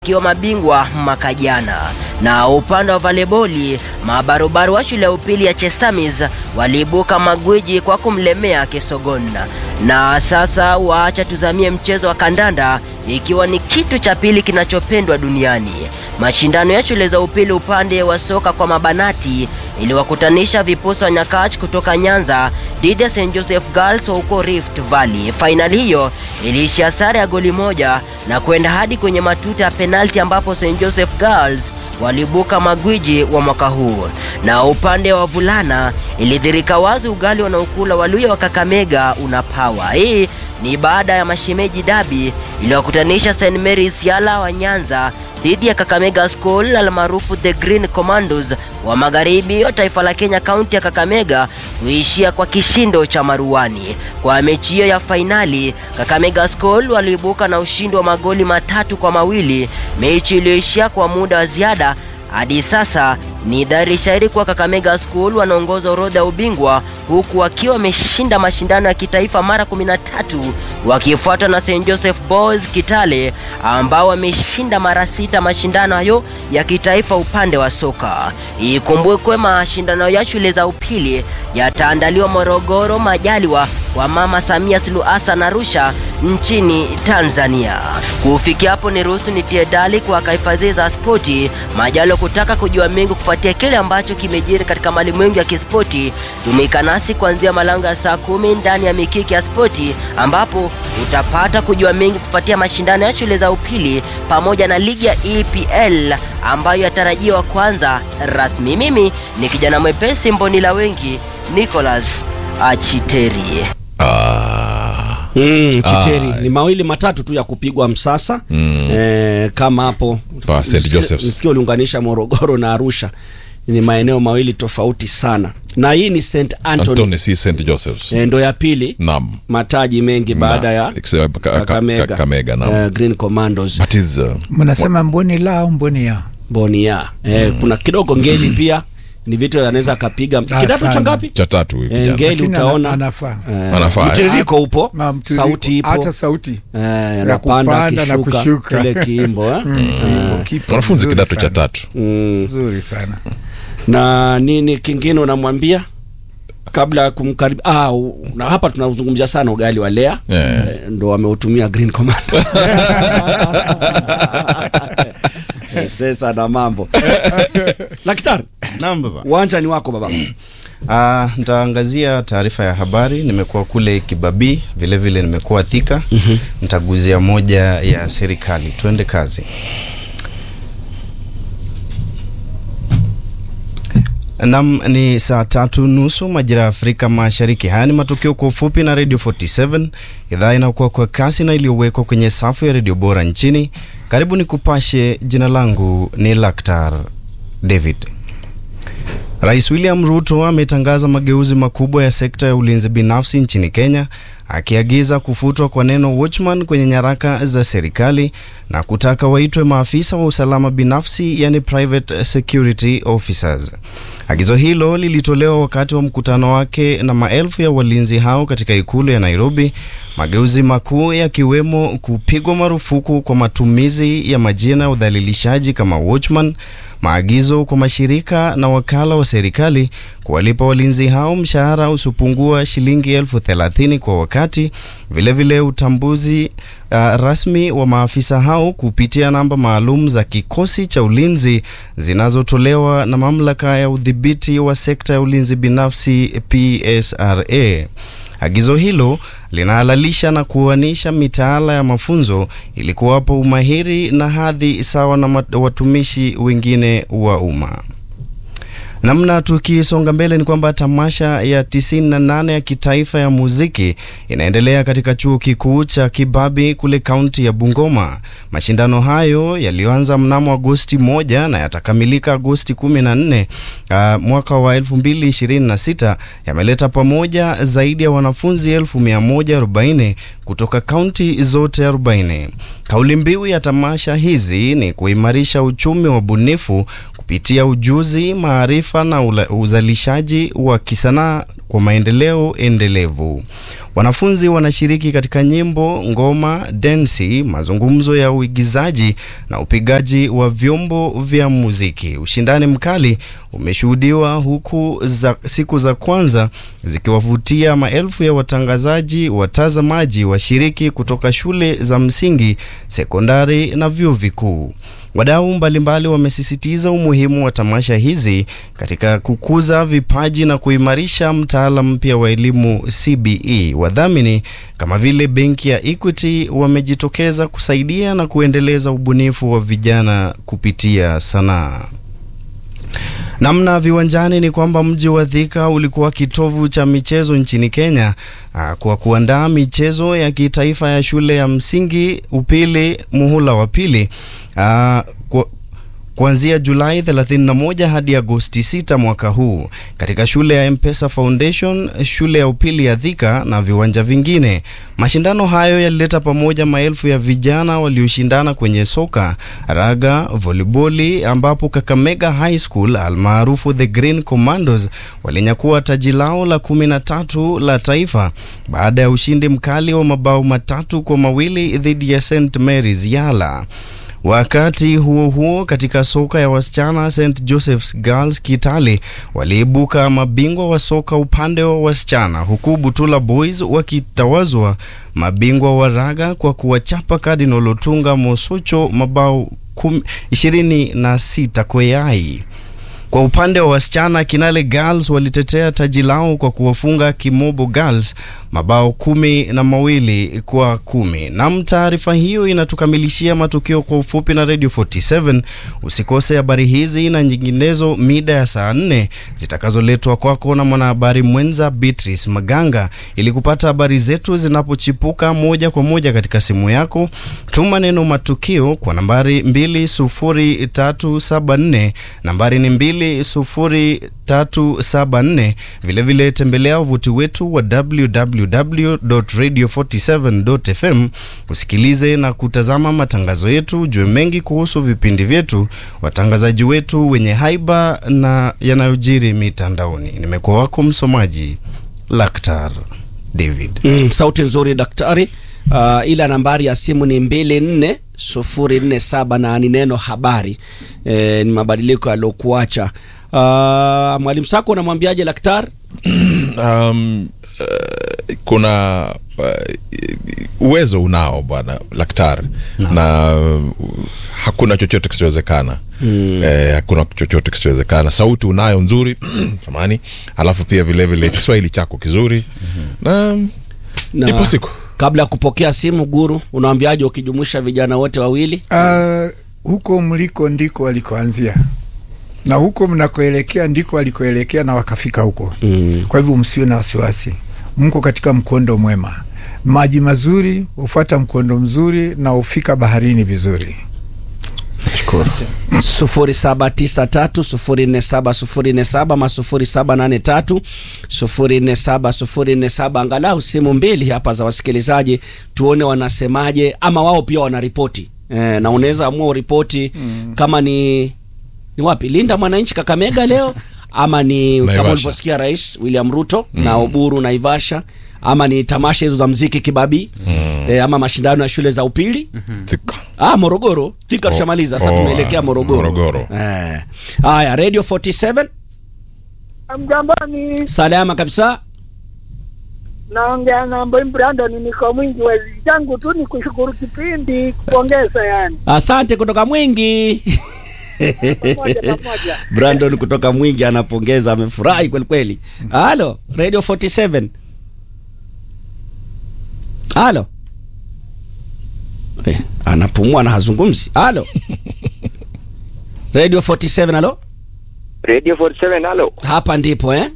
kiwa mabingwa mwaka jana. Na upande wa voleboli, mabarobaro wa shule ya upili ya Chesamis waliibuka magwiji kwa kumlemea Kesogon. Na sasa waacha tuzamie mchezo wa kandanda, ikiwa ni kitu cha pili kinachopendwa duniani. Mashindano ya shule za upili upande wa soka kwa mabanati iliwakutanisha viposa wa Nyakach kutoka Nyanza dhidi ya St Joseph Girls wa huko Rift Valley. Fainali hiyo iliishia sare ya goli moja na kwenda hadi kwenye matuta ya penalti ambapo St Joseph Girls walibuka magwiji wa mwaka huu. Na upande wa wavulana ilidhirika wazi ugali wanaokula Waluya wa Kakamega una pawa. Hii ni baada ya mashemeji dabi iliyokutanisha St Mary's Yala wa Nyanza dhidi ya Kakamega School almaarufu The Green Commandos wa magharibi wa taifa la Kenya, kaunti ya Kakamega kuishia kwa kishindo cha maruani. Kwa mechi hiyo ya fainali, Kakamega School waliibuka na ushindi wa magoli matatu kwa mawili, mechi iliyoishia kwa muda wa ziada. Hadi sasa ni dhahiri shahiri kuwa Kakamega School wanaongoza orodha ya ubingwa huku wakiwa wameshinda mashindano ya kitaifa mara 13 wakifuatwa na St Joseph Boys Kitale ambao wameshinda mara sita mashindano hayo ya kitaifa upande wa soka. Ikumbukwe mashindano ya shule za upili yataandaliwa Morogoro majaliwa wa Mama Samia Suluhu Hassan Arusha nchini Tanzania. Kufikia hapo ni ruhusu nitie dali kwa kaifadhi za spoti majalo kutaka kujua mengi kufuatia kile ambacho kimejiri katika malimwengu ya kispoti. Tumika nasi kuanzia malango ya saa kumi ndani ya mikiki ya spoti, ambapo utapata kujua mengi kufuatia mashindano ya shule za upili pamoja na ligi ya EPL ambayo yatarajiwa kwanza rasmi. Mimi ni kijana mwepesi mboni la wengi Nicholas Achiteri. Mm, Chiteri ni mawili matatu tu ya kupigwa msasa mm. Eh, kama hapo Pa St. Joseph's. nisikia uliunganisha Morogoro na Arusha ni maeneo mawili tofauti sana, na hii ni St Anthony, Antony si St Joseph's. Eh, ndo ya pili Naam. mataji mengi baada Na- ya Ka- ka- ka- Kakamega, Kakamega, naam. eh, Green Commandos But is, uh, mnasema mboni la au mboni ya Bonia eh, kuna kidogo ngeli pia ni vitu anaweza akapiga kidato cha sana. ngapi cha tatu huyu eh, kijana. ngeli Lakini utaona ana- anafaa. eh, Anafaa, eh? mtiririko upo Ma- mtiririko- sauti ipo hata sauti eh, ya anapanda kupanda na akishuka kushuka. kile kiimbo eh? Kipo, kipo mwanafunzi mzuri kidato cha sana. tatu mm. Mzuri sana na nini kingine unamwambia kabla ya kumkaribia ah, u- na hapa tunazungumzia sana ugali wa lea Yeah. eh, ndo wameutumia green commando sasa na mambo daktari Naam baba. uwanja ni wako baba Ah, nitaangazia taarifa ya habari. Nimekuwa kule Kibabii, vile vile nimekuwa Thika. Nitaguzia moja ya serikali. Twende kazi. Nam ni saa tatu nusu majira ya Afrika Mashariki. Haya ni matukio kwa ufupi na Radio 47 idhaa inayokuwa kwa kasi na iliyowekwa kwenye safu ya redio bora nchini. Karibu ni kupashe. Jina langu ni Laktar David. Rais William Ruto ametangaza mageuzi makubwa ya sekta ya ulinzi binafsi nchini Kenya, akiagiza kufutwa kwa neno watchman kwenye nyaraka za serikali na kutaka waitwe maafisa wa usalama binafsi, yani private security officers. Agizo hilo lilitolewa wakati wa mkutano wake na maelfu ya walinzi hao katika ikulu ya Nairobi, mageuzi makuu yakiwemo kupigwa marufuku kwa matumizi ya majina ya udhalilishaji kama watchman, maagizo kwa mashirika na wakala wa serikali kuwalipa walinzi hao mshahara usiopungua shilingi elfu thelathini kwa wakati, vilevile vile utambuzi uh, rasmi wa maafisa hao kupitia namba maalum za kikosi cha ulinzi zinazotolewa na mamlaka ya udhibiti wa sekta ya ulinzi binafsi PSRA. Agizo hilo linahalalisha na kuanisha mitaala ya mafunzo ili kuwapa umahiri na hadhi sawa na mat- watumishi wengine wa umma. Namna tukisonga mbele ni kwamba tamasha ya 98 ya kitaifa ya muziki inaendelea katika chuo kikuu cha Kibabi kule kaunti ya Bungoma. Mashindano hayo yaliyoanza mnamo Agosti moja na yatakamilika Agosti 14 uh, mwaka wa 2026 yameleta pamoja zaidi ya wanafunzi 1140 kutoka kaunti zote 40. Kauli mbiu ya tamasha hizi ni kuimarisha uchumi wa bunifu kupitia ujuzi, maarifa na ula- uzalishaji wa kisanaa kwa maendeleo endelevu. Wanafunzi wanashiriki katika nyimbo, ngoma, densi, mazungumzo ya uigizaji na upigaji wa vyombo vya muziki. Ushindani mkali umeshuhudiwa huku za, siku za kwanza zikiwavutia maelfu ya watangazaji, watazamaji, washiriki kutoka shule za msingi, sekondari na vyuo vikuu. Wadau mbalimbali wamesisitiza umuhimu wa tamasha hizi katika kukuza vipaji na kuimarisha mtaala mpya wa elimu CBE. Wadhamini kama vile benki ya Equity wamejitokeza kusaidia na kuendeleza ubunifu wa vijana kupitia sanaa. Namna viwanjani ni kwamba mji wa Thika ulikuwa kitovu cha michezo nchini Kenya aa, kwa kuandaa michezo ya kitaifa ya shule ya msingi upili muhula wa pili aa, kwa kuanzia Julai 31 hadi Agosti 6 mwaka huu katika shule ya Mpesa Foundation, shule ya upili ya Thika na viwanja vingine. Mashindano hayo yalileta pamoja maelfu ya vijana walioshindana kwenye soka, raga, voliboli, ambapo Kakamega High School almaarufu The Green Commandos walinyakua taji lao la kumi na tatu la taifa baada ya ushindi mkali wa mabao matatu kwa mawili dhidi ya St Mary's Yala. Wakati huo huo, katika soka ya wasichana, St Joseph's Girls Kitale waliibuka mabingwa wa soka upande wa wasichana, huku Butula Boys wakitawazwa mabingwa wa raga kwa kuwachapa Cardinal Otunga Mosocho mabao ishirini na sita kwa yai. Kwa upande wa wasichana, Kinale Girls walitetea taji lao kwa kuwafunga Kimobo Girls mabao kumi na mawili kwa kumi. Nam, taarifa hiyo inatukamilishia matukio kwa ufupi na Radio 47. Usikose habari hizi na nyinginezo mida ya saa nne zitakazoletwa kwako na mwanahabari mwenza Beatrice Maganga. Ili kupata habari zetu zinapochipuka moja kwa moja katika simu yako, tuma neno matukio kwa nambari 20374. Nambari ni 20374. Vilevile tembelea wavuti wetu wa www radio47.fm usikilize na kutazama matangazo yetu, jue mengi kuhusu vipindi vyetu, watangazaji wetu wenye haiba na yanayojiri mitandaoni. Nimekuwa wako msomaji Laktar David. Mm, sauti nzuri daktari. Uh, ila nambari ya simu ni mbili nne sufuri nne saba na ni neno habari. E, ni mabadiliko yaliokuacha. Uh, mwalimu Sako unamwambiaje daktari? um, uh, kuna uh, uwezo unao bwana daktari no. na uh, hakuna chochote kisichowezekana mm. eh, hakuna chochote kisichowezekana sauti unayo nzuri samani alafu pia vilevile kiswahili chako kizuri mm-hmm. na, Na- ipo siku Kabla ya kupokea simu, Guru, unawaambiaje ukijumuisha vijana wote wawili? Uh, huko mliko ndiko walikoanzia na huko mnakoelekea ndiko walikoelekea na wakafika huko. Mm. Kwa hivyo msiwe na wasiwasi, mko katika mkondo mwema. Maji mazuri hufuata mkondo mzuri na hufika baharini vizuri. Shukuru. sufuri saba tisa tatu sufuri nne saba sufuri nne saba ama sufuri saba nane tatu sufuri nne saba sufuri nne saba angalau simu mbili hapa za wasikilizaji tuone wanasemaje ama wao pia wanaripoti e, na unaweza amua uripoti mm. kama ni ni wapi linda mwananchi kakamega leo ama ni kama Naivasha. ulivyosikia rais william ruto mm. na oburu naivasha ama ni tamasha hizo za mziki kibabi mm. e, ama mashindano ya shule za upili Thika. Ah, Morogoro. Thika Oh, tushamaliza. Sasa oh, tumeelekea Morogoro. Morogoro. Eh. Haya, Radio 47 Mjambani, salama kabisa. naongea na Mboi Brandon, niko mwingi wa zangu tu ni kushukuru kipindi kupongeza, yani Asante kutoka Mwingi. pamoja pamoja. Brandon kutoka Mwingi anapongeza, amefurahi kweli kweli. Halo, Radio 47. Halo. Eh, anapumua na hazungumzi. Halo. Radio 47 halo. Radio 47 halo. Hapa ndipo eh?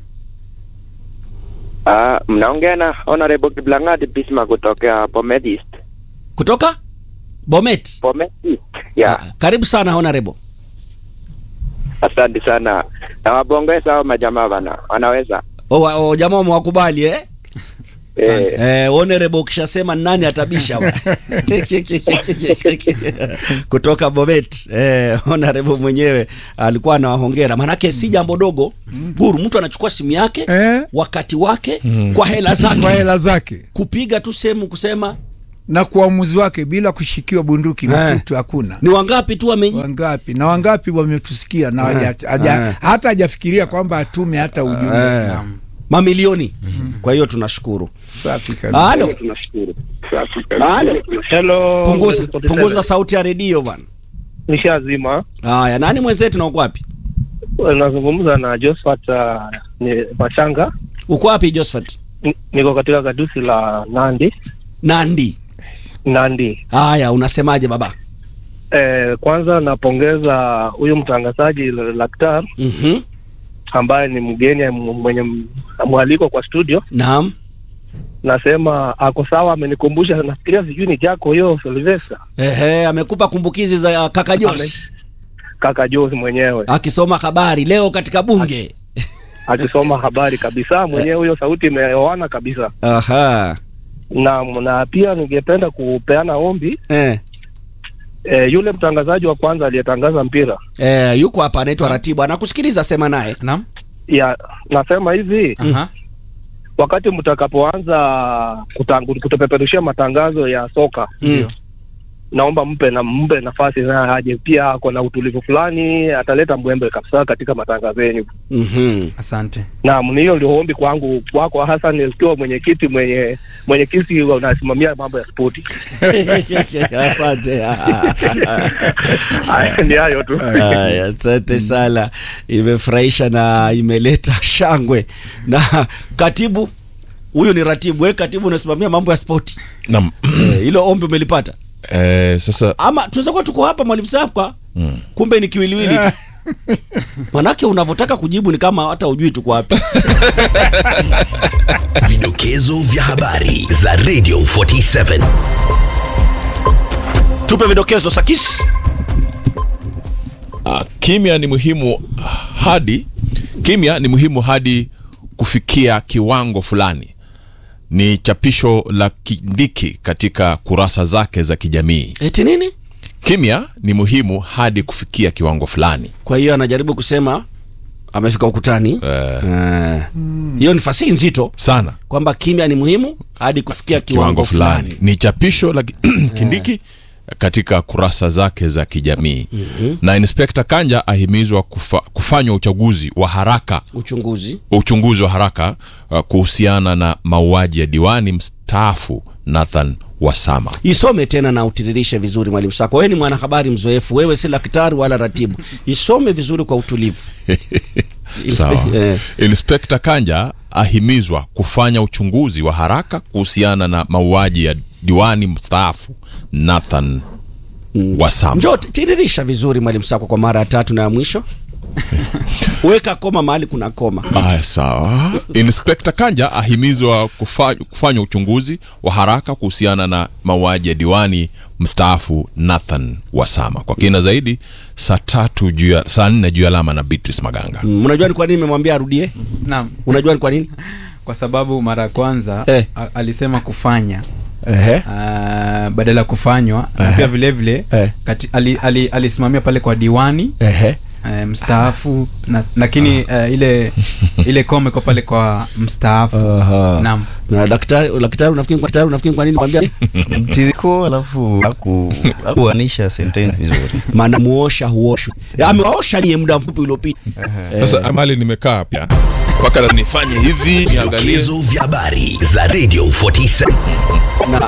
Ah, mnaongea na Honorable Kiblang'ati Bisma kutokea Bomet East. Kutoka Bomet. Bomet East. Yeah, Karibu sana honorable. asante sana. Na wabongeza hao majamaa bana. Wanaweza. O, wa- o jamaa mwakubali eh? Eh, Eh, honorable ukishasema nani atabisha bwana. kutoka Bomet eh, honorable mwenyewe alikuwa anawahongera, manake si jambo dogo guru, mtu anachukua simu yake Eh. wakati wake kwa hela zake kwa hela zake kupiga tu sehemu kusema na kwa uamuzi wake bila kushikiwa bunduki na Eh. kitu hakuna ni wangapi tu wamenyi wangapi na wangapi wametusikia na haja- haja- eh. hata hajafikiria kwamba atume hata ujumbe Eh. Naam. mamilioni. Kwa hiyo tunashukuru. safi kabisa Halo, Hello. punguza, punguza sauti ya redio bwana. Nishazima. Haya, nani mwenzetu na uko wapi? Nazungumza na Josephat uh, ni Machanga. Uko wapi Josephat? N- Niko katika gadusi la Nandi. Nandi. Nandi. Haya, unasemaje baba? Eh, kwanza napongeza huyu mtangazaji Laktar Mhm. ambaye ni mgeni m- mwenye m- mwaliko kwa studio. Naam. Nasema ako sawa, amenikumbusha. Nafikiria sijui ni Jako hiyo Sylvester, Ehe, amekupa kumbukizi za kaka Jos kaka Jose mwenyewe akisoma habari leo katika bunge. akisoma habari kabisa, mwenyewe huyo sauti imeoana kabisa. Aha. Na, na pia ningependa kupeana ombi Eh. e, yule mtangazaji wa kwanza aliyetangaza mpira Eh, yuko hapa anaitwa Ratibu anakusikiliza, sema naye. Naam. ya nasema hivi Aha. wakati mtakapoanza kutangu- kutupeperushia matangazo ya soka Mm. naomba mpe na mpe nafasi na aje pia ako na utulivu fulani ataleta mbwembe kabisa katika matangazo yenu Mhm. Asante. naam ni hiyo ndio ombi kwangu kwako hasan ukiwa mwenyekiti mwenye mwenyekiti unasimamia mambo ya spoti Asante. Haya, ni hayo tu Haya, asante sana, imefurahisha na imeleta shangwe. Na katibu huyu ni ratibu, we katibu unasimamia mambo ya spoti Naam. Eh, hilo ombi umelipata Eh, sasa ama tunaweza kuwa tuko hapa mwalimu Sapka mm. kumbe ni kiwiliwili tu. manake unavyotaka kujibu ni kama hata ujui tuko wapi Vidokezo vya habari za Radio 47. tupe vidokezo sakisi Ah, kimya ni muhimu hadi kimya ni muhimu hadi kufikia kiwango fulani ni chapisho la kindiki katika kurasa zake za kijamii eti nini kimya ni muhimu hadi kufikia kiwango fulani kwa hiyo anajaribu kusema amefika ukutani Eh. Eh. hiyo ni fasihi nzito sana kwamba kimya ni muhimu hadi kufikia kiwango, kiwango fulani fulani ni chapisho la ki- kindiki katika kurasa zake za kijamii mm-hmm. na inspekta kanja ahimizwa kufa, kufanywa uchaguzi wa haraka uchunguzi uchunguzi wa haraka uh, kuhusiana na mauaji ya diwani mstaafu Nathan Wasama. isome tena na utiririshe vizuri mwalimu sako wewe ni mwanahabari mzoefu wewe si daktari wala ratibu isome vizuri kwa utulivu Sawa. Eh. Inspekta Kanja ahimizwa kufanya uchunguzi wa haraka kuhusiana na mauaji ya diwani mstaafu Nathan Wasama. njoo tiririsha vizuri mwalimu sako kwa mara ya tatu na ya mwisho weka koma mahali kuna koma Aya, sawa. Inspekta Kanja ahimizwa kufa, kufanya uchunguzi wa haraka kuhusiana na mauaji ya diwani mstaafu Nathan Wasama. Kwa kina zaidi, saa tatu juu ya saa nne juu ya alama na Beatrice Maganga. Mm, unajua ni kwa nini nimemwambia arudie Naam. unajua ni kwa nini Kwa sababu mara ya kwanza Eh. a- alisema kufanya Ehe. uh, badala ya kufanywa na pia vile vile Eh. kati, ali, ali, alisimamia pale kwa diwani Ehe. uh, mstaafu na, lakini uh, ile ile kome iko pale kwa mstaafu Aha. naam na daktari daktari unafikiri kwa daktari unafikiri kwa nini kwambia mtiriko alafu aku- akuanisha sentence vizuri maana muosha huoshwi amewaosha niye muda mfupi uliopita Sasa amali nimekaa pia mpaka na nifanye hivi niangalie Vidokezo vya habari za Radio 47. na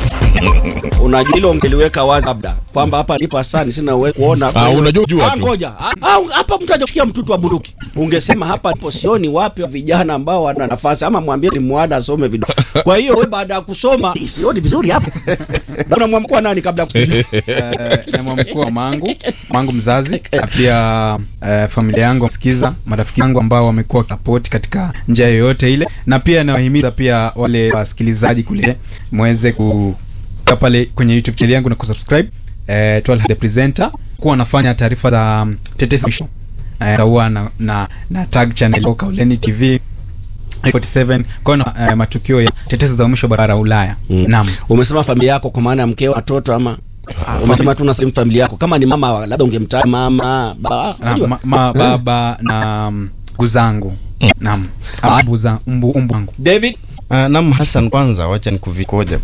unajua hilo ungeliweka wazi labda kwamba hapa nipo asani sina uwe kuona Ah, unajua jua Ah, tu. ngoja Ah, ah, hapa mtu ajakushikia mtutu wa bunduki ungesema hapa nipo sioni wapi vijana ambao wana nafasi ama mwambie ni mwada asome video kwa hiyo wewe baada ya kusoma sioni vizuri hapa Na unamwamkua nani kabla ya kupiga uh, na mkuu wa mangu mangu mzazi na pia uh, familia yangu sikiza marafiki yangu ambao wamekuwa sapoti katika njia yoyote ile na pia nawahimiza pia wale wasikilizaji kule mweze ku kuwa pale kwenye youtube channel yangu na kusubscribe eh, Twala the presenter kuwa nafanya taarifa za um, tetesi mwisho eh, huwa na, na, na tag channel Kauleni TV 47 kwa hiyo uh, matukio ya tetesi za mwisho barabara Ulaya Mm. naam umesema familia yako kwa maana ya mkeo watoto ama umesema tu unasema familia yako kama ni mama labda ungemtaja mama baba na, unajua? ma, ma, Eh. baba na mm, ndugu zangu naam Ama mbu za- mbu- mbu wangu David Uh, nam Hassan, kwanza wacha nikuvikoja